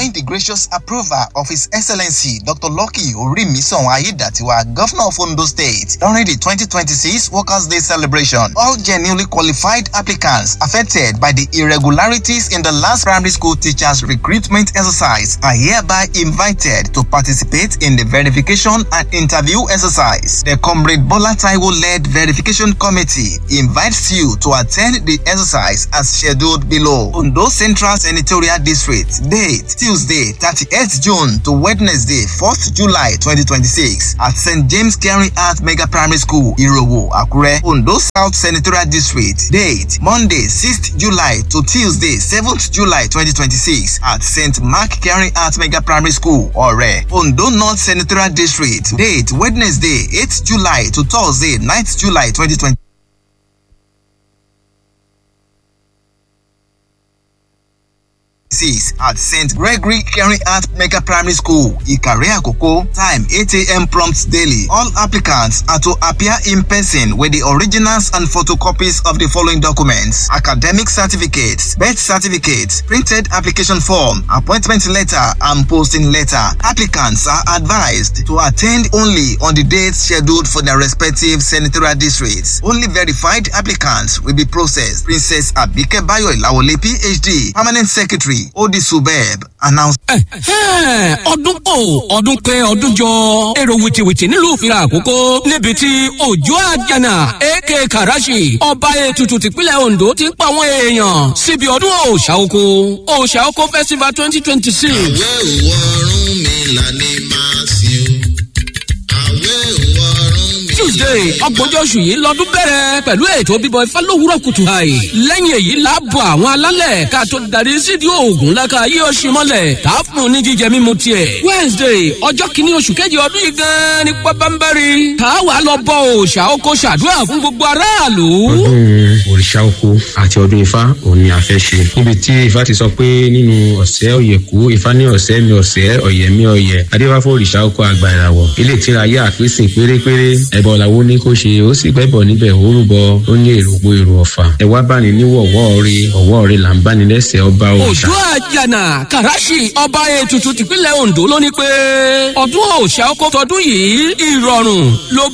enjoying the gracious approval of His Excellency Dr. Lucky Orimisan Ayedatiwa, Governor of Ondo State, during the 2026 Workers' Day celebration. All genuinely qualified applicants affected by the irregularities in the last primary school teachers recruitment exercise are hereby invited to participate in the verification and interview exercise. The Comrade Bola Taiwo led verification committee invites you to attend the exercise as scheduled below. Ondo Central Senatorial District. Date Tuesday, 38th June to Wednesday, 4th July 2026 at St. James Caring Art Mega Primary School, Irowo, Akure. Ondo South Senatorial District. Date Monday, 6th July to Tuesday, 7th July 2026 at St. Mark Caring Art Mega Primary School, Ore. Ondo North Senatorial District. Date Wednesday, 8th July to Thursday, 9th July 2026. six at St. Gregory Caring Art Mega Primary School, Ikare Akoko. Time 8 a.m. prompt daily. All applicants are to appear in person with the originals and photocopies of the following documents: academic certificates, birth certificates, printed application form, appointment letter, and posting letter. Applicants are advised to attend only on the dates scheduled for their respective senatorial districts. Only verified applicants will be processed. Princess Abike Bayo Ilawole, PhD, Permanent Secretary. Odi Subeb announced. ọdún kò ọdún pé ọdún jọ èrò wìtìwìtì nílùú ìfira àkókò níbi tí òjò àjànà ak karashi ọba ètùtù tìpínlẹ̀ ondo ti ń pa àwọn èèyàn síbi ọdún òòṣà oko òòṣà oko festival twenty twenty six. àwẹ̀ òwò ọ̀run mi là ní máa sìn o àwẹ̀ òwò ọ̀run mi. tuesday ọgbọ̀njọ́ oṣù yìí lọ́dún bẹ̀rẹ̀ pẹ̀lú ètò bíbọ ifá lówùrọ̀ kùtù àì lẹ́yìn èyí láàbọ̀ àwọn alálẹ̀ ká tó darí sídìí oògùn lẹ́ka yí oṣù mọ́lẹ̀ tá a fún un ní jíjẹ mímu tiẹ̀ wednesday ọjọ́ kìíní oṣù kejì ọdún yìí gan-an ní pábánbárì tá a wà lọ bọ òòṣà oko ṣàdúrà fún gbogbo aráàlú. ọdún òrìṣà oko àti ọdún ifá òun ni a fẹ́ ṣe níbi tí ifá ti sọ pé nínú ọ̀sẹ̀ ọ̀yẹ̀kú ifá ní ọ̀sẹ̀ mi ọ̀sẹ̀ ọ̀yẹ̀ mi ọ̀yẹ̀ adébáfọ́ òrìṣà oko àgbà ìràwọ̀ ilé ìtira ayé àpèsìn pérépéré ẹ̀bọ̀ làwọn ní kó ṣe ó sì gbẹ́bọ̀ níbẹ̀ ó rúbọ ó ní èrògbò èrò ọ̀fà ẹ wá bá ní níwọ̀wọ́ rí ọ̀wọ́ rí là ń bá ní lẹ́sẹ̀ ọba òòṣà. òjò àjànà kàràṣì ọba ètùtù tìpínlẹ̀ ondo ló ní pé ọdún òòṣà ọkọ̀ tọdún yìí ìrọ̀rùn ló